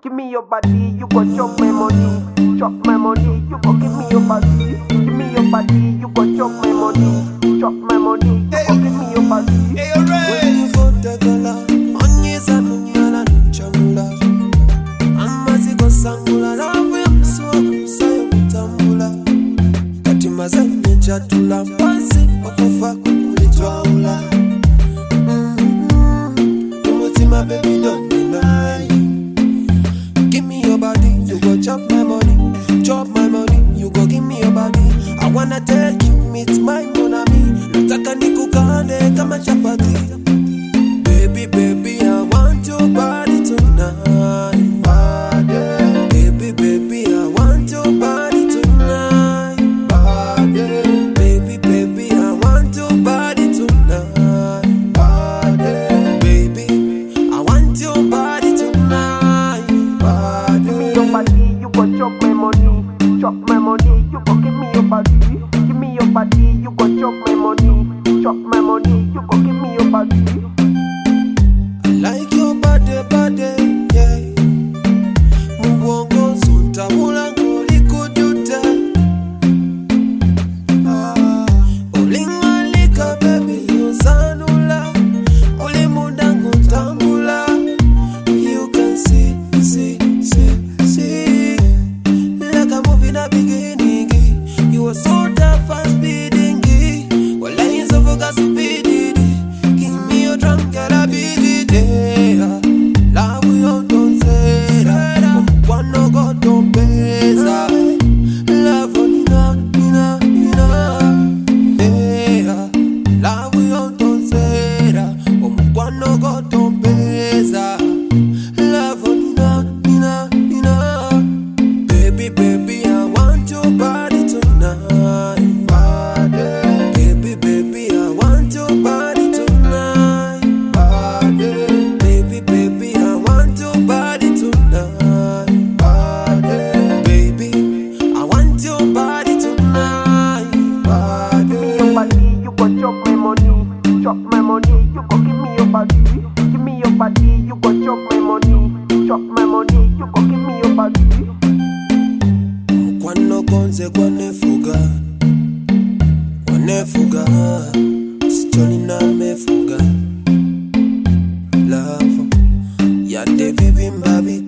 Give me your body, you go chop my money. Chop my money, you go give me your body. Give me your body, you go chop my money. Chop my money, you go give me your body. Hey, alright. Kutagala, onyeza nunyala nchamula amaziko sangula nawe msuwa kusayo kutambula kati mazanye njatula mpansi okufa kukulitwawula umutima baby don't deny Give me your body, you go chop my money. Chop my money, you go give me your body. I wanna take you, meet my monami. Nataka nikukande kama chapati. Baby, baby, I want your body tonight. Body. Baby, baby, I want your body tonight. Body. Baby, baby, I want your body tonight. Body. Baby, I want your body tonight. Body. Your body, you go chop my money. Chop my money, you go give me your body. Give me your body, you go chop my money. Chop my money, you go give me your body. I like your body, body, yeah. Mugongo nsuntabula ng'olikujuta. Ah, olingalika baby onsanula oli munda ng'otambula you can see see see see like a movie in a beginning you were so tough and speeding walayinza vuga speedy give me your drum girl I beat it yeah love you don't say omukwano go don't pesa love nina nina nina yeah love you don't say omukwano go don't pesa love nina nina nina Baby, baby, I want your body tonight. Body. Baby, baby, I want your body tonight. Body. Baby, baby, I want your body tonight. Body. Baby, I want your body tonight. Your Body. body, you go chop my money. Chop my money, you go give me your body. Give me your body, you go chop my money. Chop my money, you go give me your body. Mukwano gonze gwanefuga wanefuga sichonina mefuga love yadde bibimba bik